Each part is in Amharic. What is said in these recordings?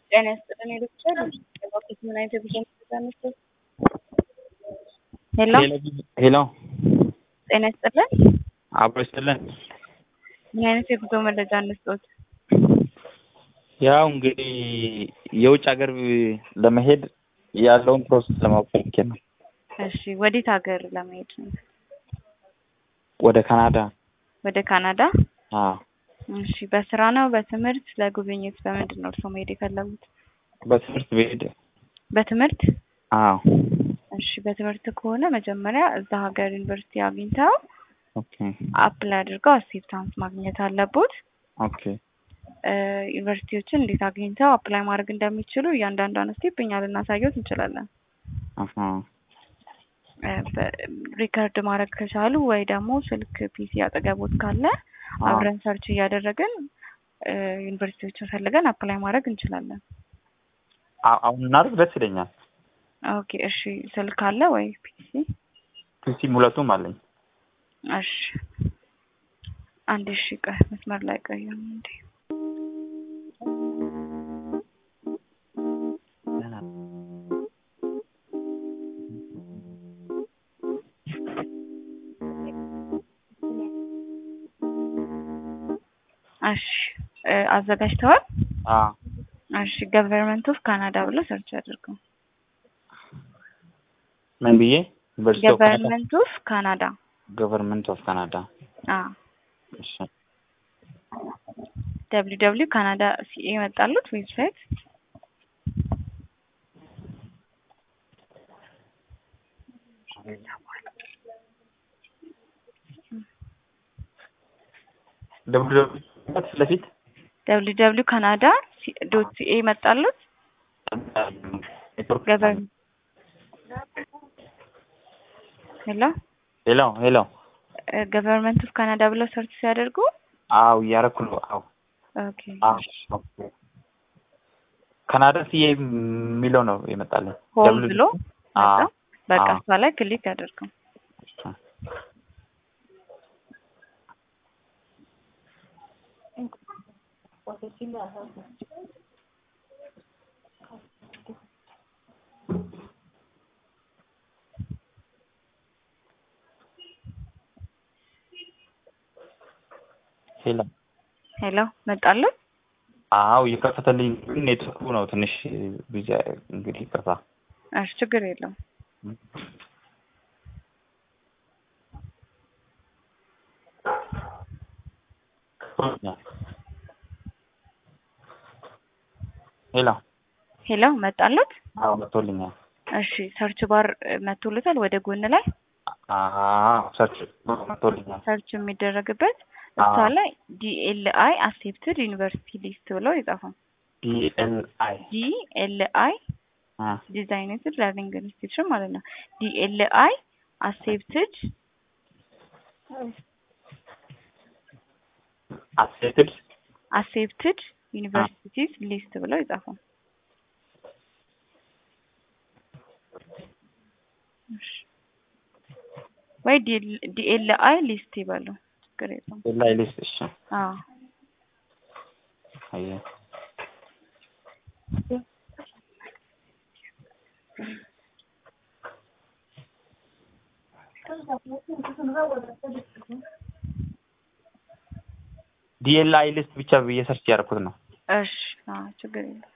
ጤና ይስጥልን ሄዶቻል ባኬት ምን አይነት የጉዞ መረጃ እንስጥ? ሄሎ ሄሎ ጤና ይስጥልን አብሮ ይስጥልን። ምን አይነት የጉዞ መረጃ እንስጦት? ያው እንግዲህ የውጭ ሀገር ለመሄድ ያለውን ፕሮሰስ ለማወቅ ፈልጌ ነው። እሺ ወዴት ሀገር ለመሄድ ነው? ወደ ካናዳ። ወደ ካናዳ? አዎ እሺ በስራ ነው በትምህርት ለጉብኝት በምንድን ነው እርስዎ መሄድ የፈለጉት? በትምህርት ብሄድ። በትምህርት? አዎ እሺ በትምህርት ከሆነ መጀመሪያ እዛ ሀገር ዩኒቨርሲቲ አግኝተው ኦኬ አፕላይ አድርገው አክሴፕታንስ ማግኘት አለቦት። ኦኬ ዩኒቨርሲቲዎችን እንዴት አግኝተው አፕላይ ማድረግ እንደሚችሉ እያንዳንዷን ስቴፕ እኛ ልናሳየት እንችላለን። አሀ ሪከርድ ማድረግ ከቻሉ ወይ ደግሞ ስልክ ፒሲ አጠገቦት ካለ አዎ። አብረን ሰርች እያደረግን ዩኒቨርሲቲዎችን ፈልገን አፕላይ ማድረግ እንችላለን። አ- አሁን እናድርግ ደስ ይለኛል። ኦኬ እሺ ስልክ አለ ወይ ፒሲ? ፒሲም ሁለቱም አለኝ። እሺ አንድ እሺ ቆይ መስመር ላይ ቆዩ እንዴ እሺ እ አዘጋጅተዋል? አዎ እሺ ገቨርንመንት ኦፍ ካናዳ ብሎ ሰርች አድርገው። ምን ብዬ ዩኒቨርሲቲ ኦፍ ካናዳ ገቨርንመንት ኦፍ ካናዳ ገቨርንመንት ኦፍ ካናዳ አ እሺ ደብሊው ደብሊው ካናዳ ሲኤ መጣሉት ዌብሳይት ደብሊው ደብሊው ፊት ለፊት ደብሊው ደብሊው ካናዳ ዶት ሲኤ መጣሉት ኔትወርክ ገቨርን ሄሎ ሄሎ ሄሎ ገቨርንመንት ኦፍ ካናዳ ብለው ሰርች ሲያደርጉ አው እያደረኩ ነው። አው ኦኬ አዎ ኦኬ። ካናዳ ሲኤ የሚለው ነው የመጣልኝ። ሆም ደብሊው- ብሎ መጣ። አዎ በቃ አዎ። እሷ ላይ ክሊክ ያደርገው። ሄሎ ሄሎ መጣሉት። አው እየከፈተልኝ ግን ኔትወርኩ ነው ትንሽ ቢዚ እንግዲህ ይቅርታ። እሺ ችግር የለውም። ሄሎ ሄሎ መጣሉት። አዎ መጥቶልኛል። እሺ ሰርች ባር መቶልታል ወደ ጎን ላይ አዎ ሰርች መጥቶልኛል። ሰርች የሚደረግበት እሷ አዎ። ላይ ዲኤልአይ አክሴፕትድ ዩኒቨርሲቲ ሊስት ብለው ይጻፉ። ዲኤልአይ ዲኤልአይ አ ዲዛይኔትድ ለርኒንግ ኢንስቲትዩሽን ማለት ነው። ዲኤልአይ አክሴፕትድ አክሴፕትድ አክሴፕትድ ዩኒቨርሲቲስ ሊስት ብለው ይጻፉ። እሺ። ወይ ዲኤልአይ ሊስት ይበሉ ችግር የለውም። ላይ ሊስት እሺ አዎ አየ ዲኤልአይ ሊስት ብቻ ብዬ ሰርች ያደረኩት ነው። እሺ አዎ ችግር የለውም።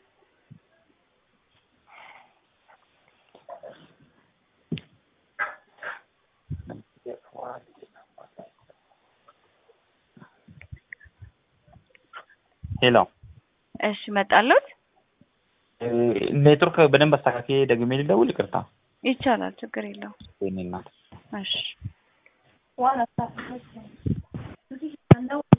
ሄሎ እሺ መጣሉት ኔትወርክ በደንብ አስተካክዬ ደግሜ ልደውል? ይቅርታ ይቻላል ችግር የለውም። የእኔ እናት እሺ